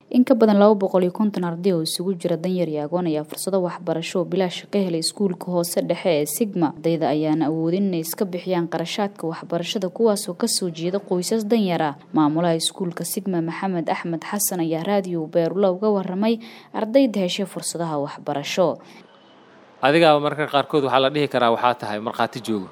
in ka badan laba boqol iyo konton arday oo isugu jira danyar iyo agoon ayaa fursado waxbarasho oo bilaash ka helay iskuulka hoose dhexe ee sigma ardayda ayaana awoodin inay iska bixiyaan qarashaadka waxbarashada kuwaasoo kasoo jeeda qoysas danyar ah maamulaha iskuulka sigma maxamed axmed xasan ayaa raadiyo beerula uga waramay ardayda heshay fursadaha waxbarasho adigaaba marka qaarkood waxaa la dhihi karaa waxaa tahay markhaati joogo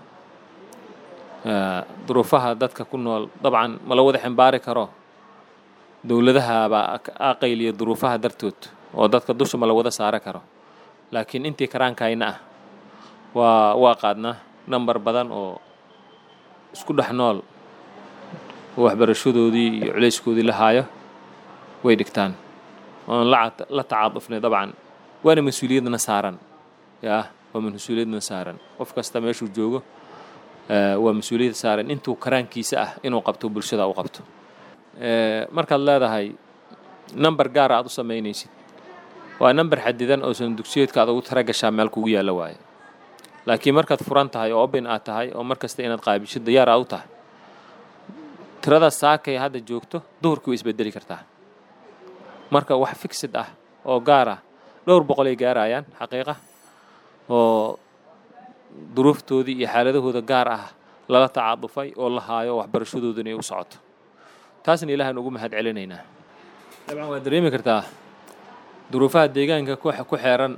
duruufaha dadka ku nool dabcan ma la wada ximbaari karo dowladahabaa aqayliya duruufaha dartood oo dadka dusha ma la wada saari karo laakiin intii karaankayna ah waa waa qaadnaa nambar badan oo isku dhex nool oo waxbarashadoodii iyo culayskoodii la haayo way dhigtaan oon la tacaadufnay dabcan waana mas-uuliyadna saaran yaa waa mas-uuliyadna saaran qof kasta meeshuu joogo waa mas-uuliyad saaran intuu karaankiisa ah inuu qabto bulshada u qabto markaad leedahay number gaara aad u samaynaysid waa number xadidan oo san dugsiyeedka aad ugu taragashaa meel kugu yaalla waaye laakiin markaad furan tahay oo open aad tahay oo mar kasta inaad qaabishid diyaar aad u tahay tirada saakay hadda joogto duhurkii way isbedeli kartaa marka wax fixid ah oo gaar ah dhowr boqol ay gaarayaan xaqiiqa oo duruuftoodii iyo xaaladahooda gaar ah lala tacaadufay oo la haayo waxbarashadooda inay u socoto taasna ilaahaan ugu mahad celinaynaa dabcan waad dareemi kartaa duruufaha deegaanka ku xeeran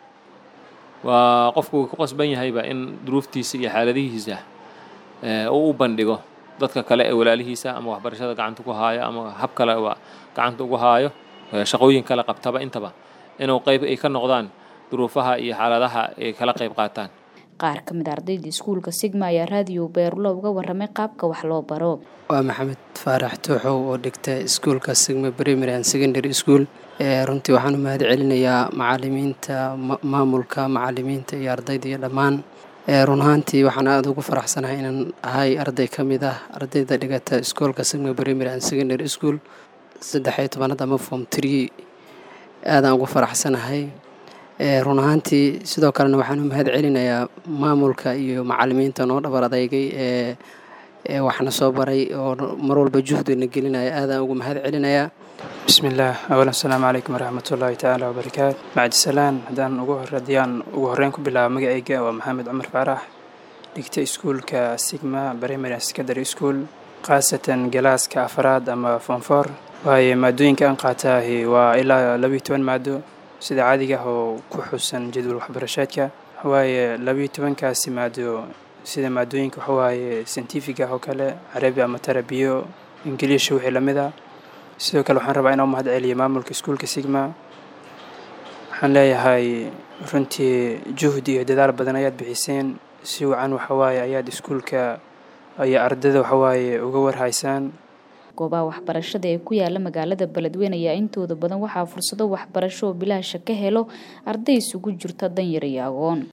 waa qofku uu ku qasban yahayba in duruuftiisa iyo xaaladihiisa uu u bandhigo dadka kale ee walaalihiisa ama waxbarashada gacanta ku haayo ama hab kaleba gacanta ugu haayo shaqooyin kale qabtaba intaba inuu qayb ay ka noqdaan duruufaha iyo xaaladaha ay kala qayb qaataan qaar ka mid a ardayda iskuulka sigma ayaa raadiyo beerulo uga waramay qaabka wax loo baro waa maxamed faarax tooxow oo dhigta iskuulka sigma primary and secondary school runtii waxaan u mahad celinayaa macalimiinta maamulka macalimiinta iyo ardayda iyo dhammaan run ahaantii waxaan aada ugu faraxsanahay inaan ahay arday ka mid ah ardayda dhigata iskuolka sigma primary and secondary school saddex iyo tobanad ama form tree aadaan ugu faraxsanahay run ahaantii sidoo kalena waxaan u mahad celinayaa maamulka iyo macalimiinta noo dhabar adeygay ee ee waxna soo baray oo mar walba juhdina gelinaya aadaan ugu mahad celinayaa bismillaah awalan asalaamu calaykum waraxmatullaahi tacaala wabarakaatu bacdisalaan haddaan ugu hor haddiyaan ugu horreyn ku bilaabo magacayga waa maxamed cumar faarax dhigta iskuulka sigma primary secondary school khaasatan galaaska afaraad ama fonfor waaye maadooyinka aan qaataahi waa ilaa labiyo toban maado sida caadiga ah oo ku xusan jadwal waxbarashaadka waaye labiyo tobankaasi maado sida maadooyinka waxawaaye scientific ah oo kale carabi ama tarabiyo ingiliisha wixii lamid a sidoo kale waxaan rabaa inaan mahad celiyo maamulka iskuulka sigma waxaan leeyahay runtii juhdi iyo dadaal badan ayaad bixiseen si wacan waxawaaye ayaad iskuulka iyo ardayda waxawaaye uga warhaysaan goobaha waxbarashada ee ku yaala magaalada beledweyne ayaa intooda badan waxaa fursado waxbarasho oo bilaasha ka helo arday isugu jirta danyar iyo agoon